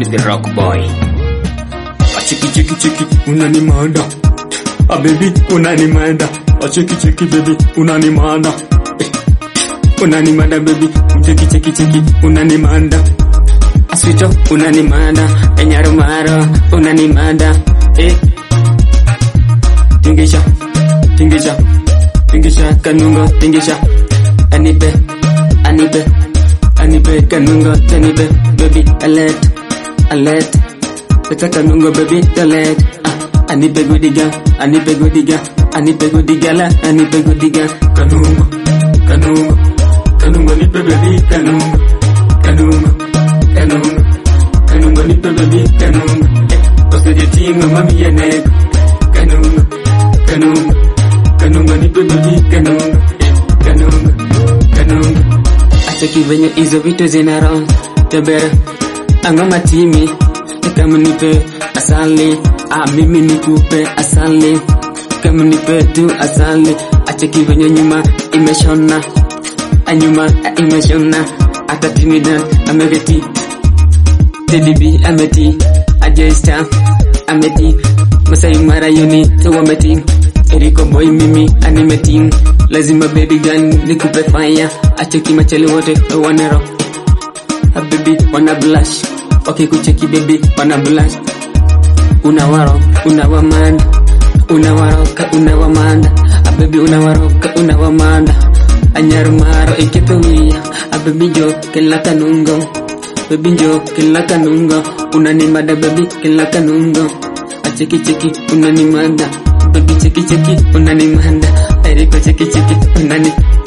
me the rock boy. Chiki chiki chiki unanimanda ah baby unanimanda ah chiki chiki baby unanimanda eh. unanimanda baby chiki chiki chiki unanimanda Aswito unanimanda, enyarumaro unanimanda. Eh, tingisha tingisha tingisha kanungo tingisha anipe, anipe, anipe kanungo tanipe, baby, alert, alert. peta kanungo baby dalet Ah, anipe godiga, anipe godiga, anipe godigala, anipe godiga. kanungo kanungo kanungo nipe baby kanungo kanungo kanungo kanungo nipe baby kanungo osejetingo mami yenego kanungo kanungo kanungo nipe baby kanungo kanungo kanungo Acheki venye hizo vitu zina roho tebera angama timi kama nipe asali ah, mimi nikupe asali kama nipe tu asali acheki venye nyuma imeshona anyuma imeshona hata timidan amegeti tedibi ameti ajesta ameti masai mara yoni wameti eriko boy mimi animeti lazima baby gun nikupe fire acheki machali wote wanero baby wana blush wakikucheki baby wana blush unawaro unawamanda unawaroka unawamanda abebi unawaroka unawamanda anyarumaro iketowia abebi jo kila kanungo bebi jo kila kanungo unanimada bebi kila kanungo acheki cheki unanimanda bebi cheki cheki unanimanda eriko cheki cheki unani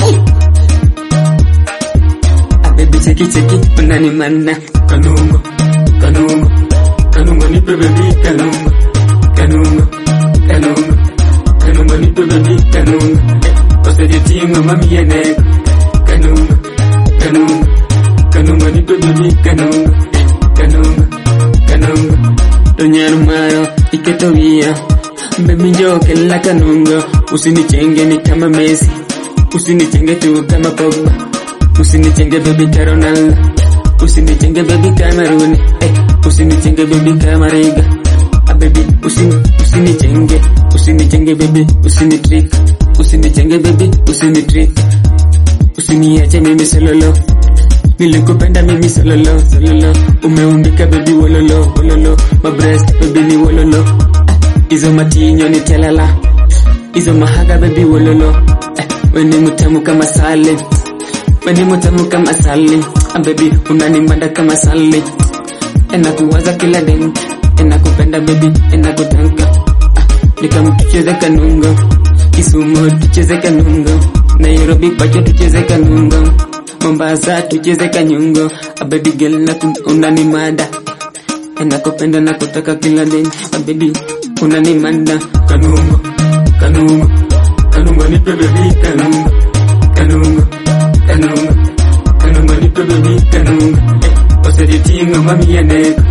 abebi cheki cheki unanimanda kanungo kanungo kanungo nipe baby kanungo kanungo kanungo kanungo nipe baby kanungo osejetingo mami yenego kanungo kanungo kanungo nipe baby kanungo kanungo kanungo Tonyarumaro iketowia Baby jo kila kanungo Usinichenge ni kama Messi Usinichenge tu kama Pogba Usinichenge baby ka Ronaldo Usinichenge baby kama Rooney eh, Usinichenge baby kama Riga ah, baby usini usinichenge Usinichenge baby usinitrick Usinichenge baby usinitrick Usiniache mimi sololo Nilikupenda mimi sololo sololo Umeumbika baby wololo wololo My breast baby ni wololo Ah, Hizo matinyo ni telala Hizo mahaga baby wololo Eh, We ni mutamu kama sale We ni mutamu kama sale Ah, Baby unanimanda kama sale Enakuwaza kila dem Enakupenda baby enakutanka Ah, Nikamu tucheze kanungo Kisumu tucheze kanungo Nairobi pacho tucheze kanungo Mombasa tucheze kanyungo A baby girl na unanimada Nakupenda na kutaka kila day A baby unanimada kanungo kanungo kanungo nipe baby kanungo kanungo kanungo kanungo nipe baby kanungo osejetingo mami yenego